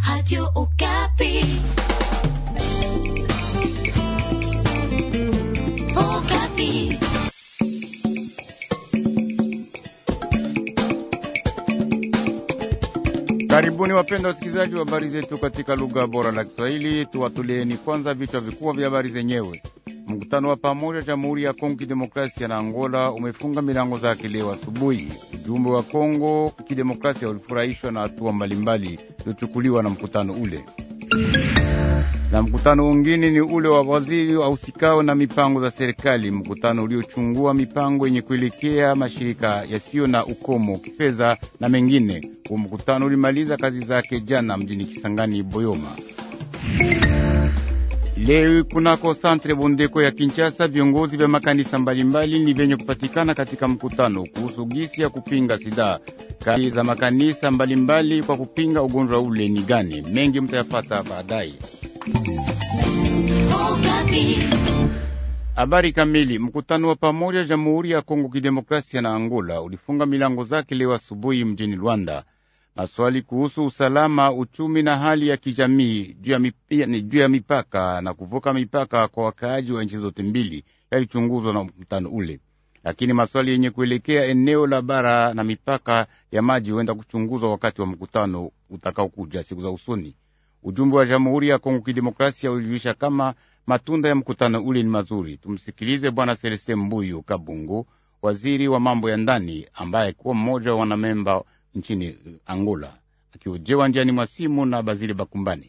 Radio Okapi. Okapi. Karibuni wapenda wasikilizaji wa habari zetu katika lugha bora la Kiswahili. Tuwatulieni kwanza vichwa vikubwa vya habari zenyewe. Mkutano wa pamoja Jamhuri ya Kongo Kidemokrasia na Angola umefunga milango zake leo asubuhi. Ujumbe wa Kongo Kidemokrasia ulifurahishwa na hatua mbalimbali zilizochukuliwa na mkutano ule. Na mkutano mwingine ni ule wa waziri wahusikao na mipango za serikali, mkutano uliochungua mipango yenye kuelekea mashirika yasiyo na ukomo kifedha na mengine. Huo mkutano ulimaliza kazi zake jana mjini Kisangani Boyoma. Leo kunako santre Bondeko ya Kinshasa, viongozi vya makanisa mbalimbali ni vyenye kupatikana katika mkutano kuhusu gisi ya kupinga sida. Kazi za makanisa mbalimbali kwa kupinga ugonjwa ule ni gani? Mengi mtayafata baadaye. Okapi. Habari kamili. Mkutano wa pamoja Jamhuri ya Kongo Kidemokrasia na Angola ulifunga milango zake leo asubuhi mjini Luanda. Maswali kuhusu usalama, uchumi na hali ya kijamii juu ya mipi- juu ya mipaka na kuvuka mipaka kwa wakaaji wa nchi zote mbili yalichunguzwa na mkutano ule, lakini maswali yenye kuelekea eneo la bara na mipaka ya maji huenda kuchunguzwa wakati wa mkutano utakaokuja siku za usoni. Ujumbe wa Jamhuri ya Kongo Kidemokrasia ulijulisha kama matunda ya mkutano ule ni mazuri. Tumsikilize Bwana Celestin Mbuyu Kabungu, waziri wa mambo ya ndani, ambaye kuwa mmoja wa wanamemba nchini Angola, akiojewa njiani mwa simu na Bazili Bakumbani.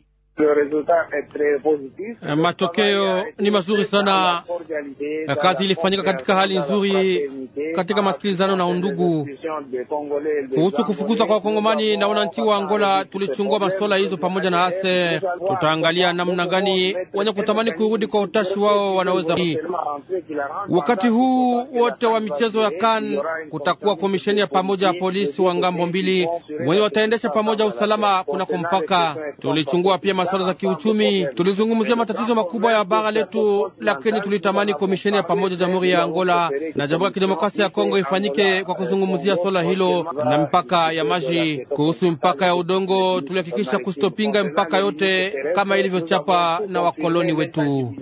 Eh, Matokeo ni mazuri sana. Eh, Kazi ilifanyika katika hali nzuri, katika masikilizano na undugu. Kuhusu kufukuzwa kwa wakongomani na wananchi wa Angola, tulichungua masuala hizo pamoja na ase. Tutaangalia namna gani wenye kutamani kurudi kwa utashi wao wanaweza. Wakati huu wote wa michezo ya CAN kutakuwa komisheni ya pamoja ya polisi wa ngambo mbili wenye wataendesha pamoja usalama kunako mpaka. Tulichungua pia masuala za kiuchumi, tulizungumzia matatizo makubwa ya bara letu, lakini tulitamani komisheni ya pamoja jamhuri ya Angola na jamhuri ya kidemokrasia ya Kongo ifanyike kwa kuzungumzia swala hilo na mpaka ya maji. Kuhusu mpaka ya udongo, tulihakikisha kusitopinga mpaka yote kama ilivyochapa na wakoloni wetu.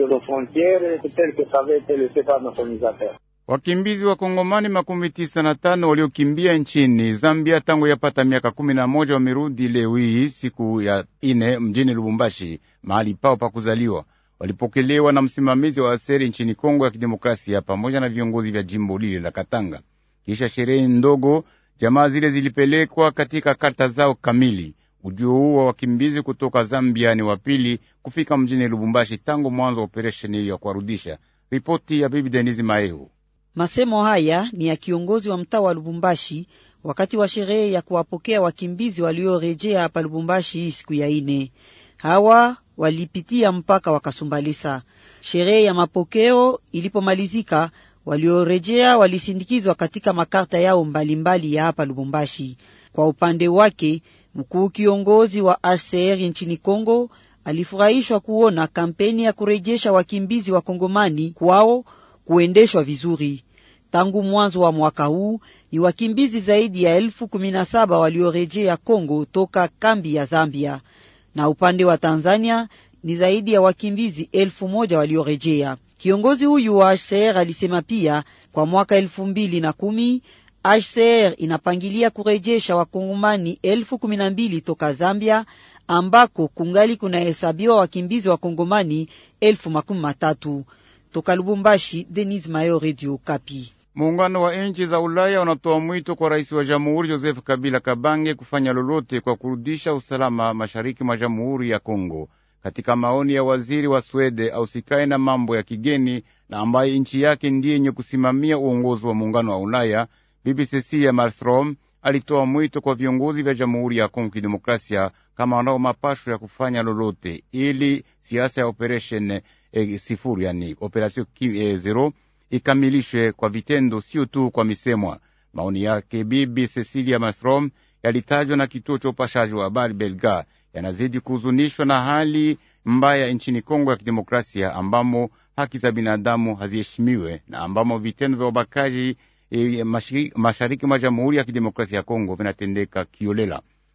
Wakimbizi wa Kongomani makumi tisa na tano waliokimbia nchini Zambia tangu yapata miaka kumi na moja wamerudi leo hii siku ya ine mjini Lubumbashi, mahali pao pa kuzaliwa. Walipokelewa na msimamizi wa aseri nchini Kongo ya Kidemokrasia pamoja na viongozi vya jimbo lile la Katanga. Kisha sherehe ndogo, jamaa zile zilipelekwa katika karta zao kamili. Ujio huu wa wakimbizi kutoka Zambia ni wa pili kufika mjini Lubumbashi tangu mwanzo wa operesheni hiyo ya kuwarudisha. Ripoti ya bibi Denise Maeu. Masemo haya ni ya kiongozi wa mtaa wa Lubumbashi wakati wa sherehe ya kuwapokea wakimbizi waliorejea hapa Lubumbashi hii siku ya ine. Hawa walipitia mpaka wakasumbalisa. Sherehe ya mapokeo ilipomalizika, waliorejea walisindikizwa katika makarta yao mbalimbali ya hapa Lubumbashi. Kwa upande wake, mkuu kiongozi wa HCR nchini Kongo alifurahishwa kuona kampeni ya kurejesha wakimbizi wa Kongomani kwao kuendeshwa vizuri. Tangu mwanzo wa mwaka huu ni wakimbizi zaidi ya elfu kumi na saba waliorejea Kongo toka kambi ya Zambia, na upande wa Tanzania ni zaidi ya wakimbizi elfu moja waliorejea. Kiongozi huyu wa HCR alisema pia kwa mwaka elfu mbili na kumi HCR inapangilia kurejesha wakongomani elfu kumi na mbili toka Zambia ambako kungali kunahesabiwa wakimbizi wa kongomani elfu makumi matatu. Toka Lubumbashi, Denis Mayo, Radio Kapi. Muungano wa nchi za Ulaya unatoa mwito kwa rais wa jamhuri Joseph Kabila Kabange kufanya lolote kwa kurudisha usalama mashariki mwa jamhuri ya Kongo. Katika maoni ya waziri wa Swede ausikae na mambo ya kigeni na ambaye nchi yake ndiye yenye kusimamia uongozi wa muungano wa Ulaya, Bibi Cecilia Malmstrom alitoa mwito kwa viongozi vya jamhuri ya Kongo Kidemokrasia kama wanao mapasho ya kufanya lolote ili siasa ya operation eh, sifuri yani operation eh, zero ikamilishwe kwa vitendo, sio tu kwa misemwa. Maoni yake Bibi Cecilia Malmstrom yalitajwa na kituo cha upashaji wa habari Belga, yanazidi kuhuzunishwa na hali mbaya nchini Kongo ya Kidemokrasia ambamo haki za binadamu haziheshimiwe na ambamo vitendo vya ubakaji e, mashariki mwa Jamhuri ya Kidemokrasia ya Kongo vinatendeka kiolela.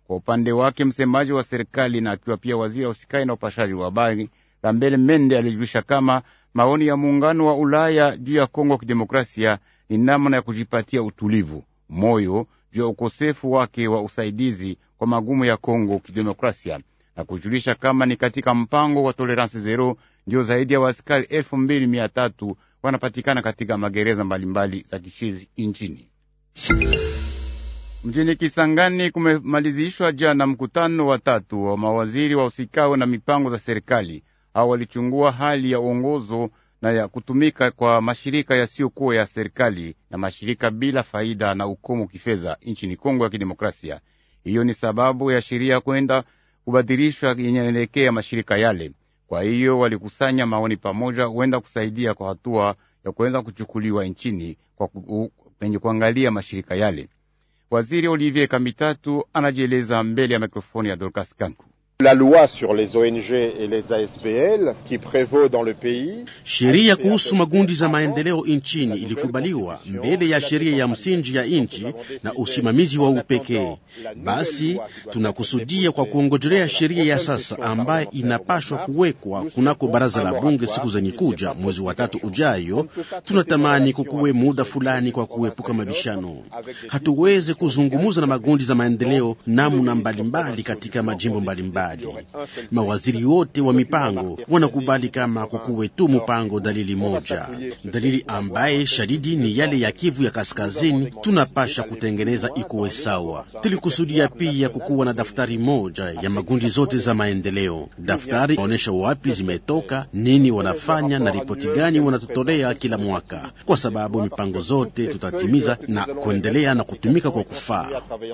Kwa upande wake, msemaji wa serikali na akiwa pia waziri wa usikai na upashaji wa habari Lambele Mende alijulisha kama maoni ya muungano wa Ulaya juu ya Kongo ya kidemokrasia ni namna ya kujipatia utulivu moyo juu ya ukosefu wake wa usaidizi kwa magumu ya Kongo kidemokrasia na kujulisha kama ni katika mpango wa toleransi zero ndio zaidi ya waaskari elfu mbili mia tatu wanapatikana katika magereza mbalimbali za kishizi nchini. Mjini Kisangani kumemalizishwa jana mkutano wa tatu wa mawaziri wa usikao na mipango za serikali. Hao walichungua hali ya uongozo na ya kutumika kwa mashirika yasiyokuwa ya serikali na mashirika bila faida na ukomo kifedha nchini Kongo ya Kidemokrasia. Hiyo ni sababu ya sheria kwenda kubadilishwa yenyeelekea mashirika yale. Kwa hiyo walikusanya maoni pamoja, huenda kusaidia kwa hatua ya kuweza kuchukuliwa nchini kwa penye kuangalia mashirika yale. Waziri Olivier Kamitatu anajieleza mbele ya mikrofoni ya Dorcas Kanku. La loi sur les ONG et les ASBL qui prévaut dans le pays. Sheria kuhusu magundi za maendeleo nchini ilikubaliwa mbele ya sheria ya msingi ya nchi na usimamizi wa upekee. Basi tunakusudia kwa kuongojelea sheria ya sasa ambaye inapashwa kuwekwa kunako baraza la bunge siku zenye kuja mwezi wa tatu ujayo. Tunatamani kukuwe muda fulani kwa kuepuka mabishano. Hatuweze kuzungumuza na magundi za maendeleo namna mbalimbali katika majimbo mbalimbali. Mawaziri wote wa mipango wanakubali kama kukuwe tu mpango dalili moja, dalili ambaye shadidi ni yale ya Kivu ya Kaskazini. Tunapasha kutengeneza ikuwe sawa. Tulikusudia pia kukuwa na daftari moja ya magundi zote za maendeleo. Daftari onesha wapi zimetoka, nini wanafanya na ripoti gani wanatutolea kila mwaka, kwa sababu mipango zote tutatimiza na kuendelea na kutumika kwa kufaa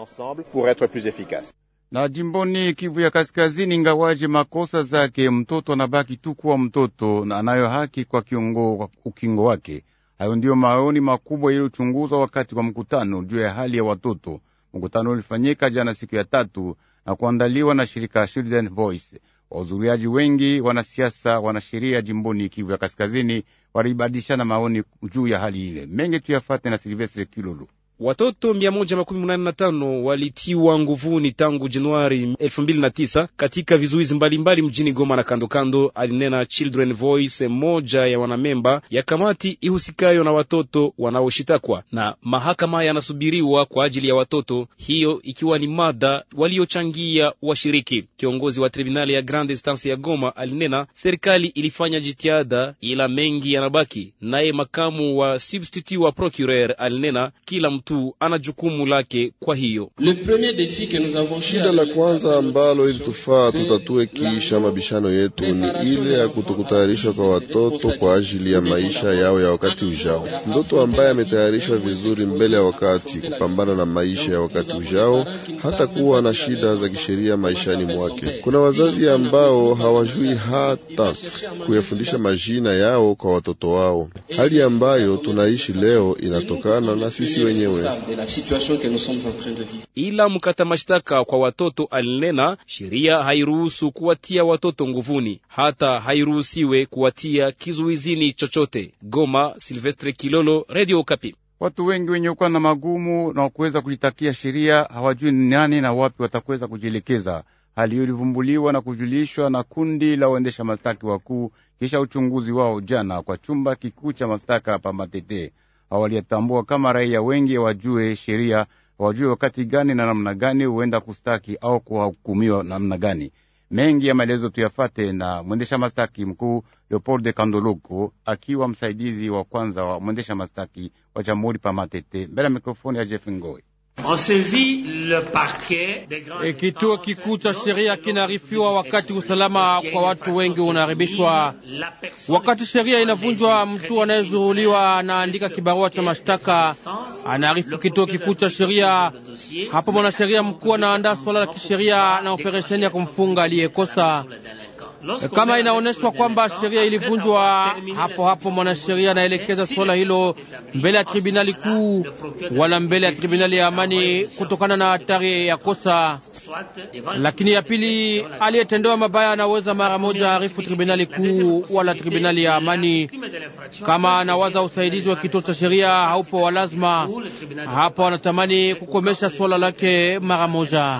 na jimboni Kivu ya Kaskazini, ingawaje makosa zake, mtoto anabaki tu kuwa mtoto na anayo haki kwa kiongo, kwa ukingo wake. Hayo ndiyo maoni makubwa yaliyochunguzwa wakati wa mkutano juu ya hali ya watoto. Mkutano ulifanyika jana siku ya tatu na kuandaliwa na shirika Children Voice. Wahudhuriaji wengi, wanasiasa, wanasheria jimboni Kivu ya Kaskazini walibadilishana maoni juu ya hali ile. Mengi tuyafate na Silvestre Kilolo. Watoto mia moja makumi munane na tano walitiwa nguvuni tangu Januari elfu mbili na tisa katika vizuizi mbalimbali mjini Goma na kando kando, alinena Children Voice, moja ya wanamemba ya kamati ihusikayo na watoto wanaoshitakwa na mahakama yanasubiriwa kwa ajili ya watoto, hiyo ikiwa ni mada waliochangia washiriki. Kiongozi wa tribunali ya Grande Instance ya Goma alinena serikali ilifanya jitihada, ila mengi yanabaki. Naye makamu wa substitut wa procureur alinena kila mtu ana jukumu lake. Kwa hiyo shida la kwanza ambalo ilitufaa tutatue kiisha mabishano yetu ni ile ya kutokutayarishwa kwa watoto kwa ajili ya maisha yao ya wakati ujao. Mtoto ambaye ametayarishwa vizuri mbele ya wakati kupambana na maisha ya wakati ujao hata kuwa na shida za kisheria maishani mwake. Kuna wazazi ambao hawajui hata kuyafundisha majina yao kwa watoto wao. Hali ambayo tunaishi leo inatokana na sisi wenyewe. Ila mkata mashtaka kwa watoto alinena sheria hairuhusu kuwatia watoto nguvuni, hata hairuhusiwe kuwatia kizuizini chochote. Goma, Silvestre Kilolo, Radio Okapi. Watu wengi wenye kuwa na magumu na kuweza kujitakia sheria hawajui ni nani na wapi watakuweza kujielekeza. Hali hiyo ilivumbuliwa na kujulishwa na kundi la waendesha mashtaki wakuu kisha uchunguzi wao jana kwa chumba kikuu cha mashtaka hapa Matete. Hawaliyatambua kama raia wengi wajue sheria, wajue wakati gani na namna gani huenda kustaki au kuhukumiwa namna gani. Mengi ya maelezo tuyafate na mwendesha mastaki mkuu Leopold de Kandoloko akiwa msaidizi wa kwanza wa mwendesha mastaki wa jamhuri pa Matete, mbele ya mikrofoni ya Jeff Ngoi. E, kituo kikuu cha sheria kinaarifiwa wakati usalama kwa watu wengi unaharibishwa. Wakati sheria inavunjwa, mtu anayezuruliwa anaandika kibarua cha mashtaka, anaarifu kituo kikuu cha sheria. Hapo mwanasheria mkuu anaandaa swala la kisheria na operesheni ya kumfunga aliyekosa. Kama inaonyeshwa kwamba sheria ilivunjwa, hapo hapo mwanasheria anaelekeza suala hilo mbele ya tribunali kuu wala mbele ya tribunali ya amani kutokana na hatari ya kosa. Lakini ya pili, aliyetendewa mabaya anaweza mara moja arifu tribunali kuu wala tribunali ya amani. Kama anawaza usaidizi wa kituo cha sheria haupo wa lazima, hapo anatamani kukomesha swala lake mara moja.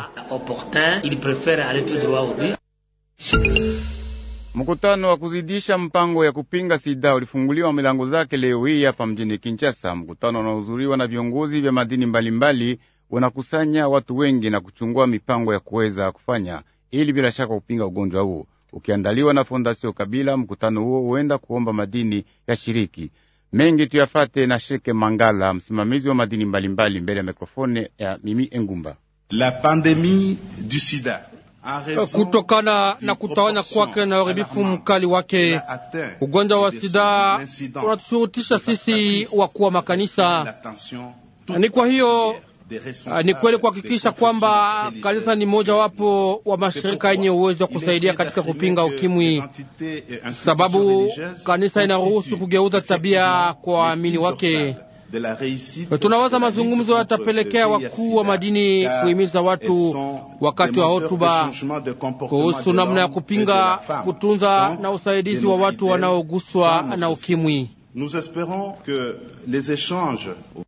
Mkutano wa kuzidisha mpango ya kupinga sida ulifunguliwa milango zake leo hii hapa mjini Kinshasa. Mkutano unaohudhuriwa na viongozi vya madini mbalimbali unakusanya watu wengi na kuchungua mipango ya kuweza kufanya ili bila shaka kupinga ugonjwa huo. Ukiandaliwa na Fondasio Kabila, mkutano huo huenda kuomba madini ya shiriki mengi tuyafate na Sheke Mangala, msimamizi wa madini mbalimbali, mbele ya mikrofone ya Mimi Engumba. La pandemie du sida kutokana na kutawanya kwake na uharibifu mkali wake, ugonjwa wa sida unatushurutisha sisi wakuu wa makanisa. Ni kwa hiyo ni kweli kuhakikisha kwamba kanisa ni mojawapo wa mashirika yenye uwezo wa kusaidia katika kupinga ukimwi, sababu kanisa inaruhusu kugeuza tabia kwa waamini wake. Tunawaza mazungumzo yatapelekea wakuu wa madini kuhimiza watu wakati wa hotuba kuhusu namna ya kupinga, kutunza na usaidizi wa watu wanaoguswa na ukimwi.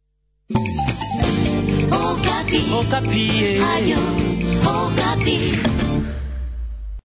Okapi. Okapi.